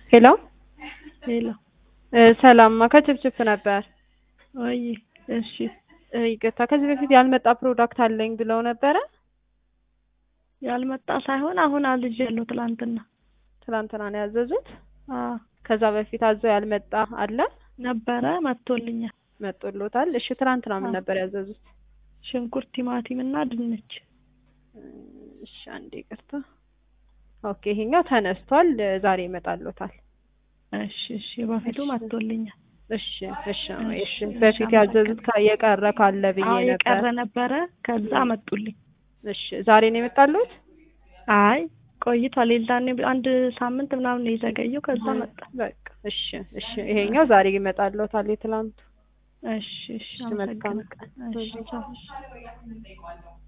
ሄሎ ሄሎ እ ሰላም ከችፕችፕ ነበር። ወይ እሺ እ ይቅርታ ከዚህ በፊት ያልመጣ ፕሮዳክት አለኝ ብለው ነበረ። ያልመጣ ሳይሆን አሁን አዝዣለሁ ትላንትና። ትናንትና ነው ያዘዙት። አዎ ከዛ በፊት አዘው ያልመጣ አለ ነበረ መጥቶልኛል። መጦሎታል። እሺ ትናንትና ምን አዎ። ነበር ያዘዙት? ሽንኩርት፣ ቲማቲም እና ድንች። እሺ አንዴ ይቅርታ። ኦኬ ይሄኛው ተነስቷል። ዛሬ ይመጣሎታል። እሺ እሺ በፊቱ እሺ። መጥቶልኛል። እሺ እሺ እሺ፣ እሺ እሺ፣ በፊት ያዘዙት ካ- የቀረ ካለ ብዬ አዎ ነበር። የቀረ ነበረ ከዛ መጡልኝ። እሺ ዛሬ ነው የመጣሉት? አይ ቆይቷል። የዛኔ አንድ ሳምንት ምናምን ነው የዘገየው። ከዛ መጣ። በቃ እሺ እሺ ይሄኛው ዛሬ ይመጣሎታል። የትላንቱ እሺ እሺ እሺ መልካም አመሰግናለሁ። ቀን። እሺ ቻው።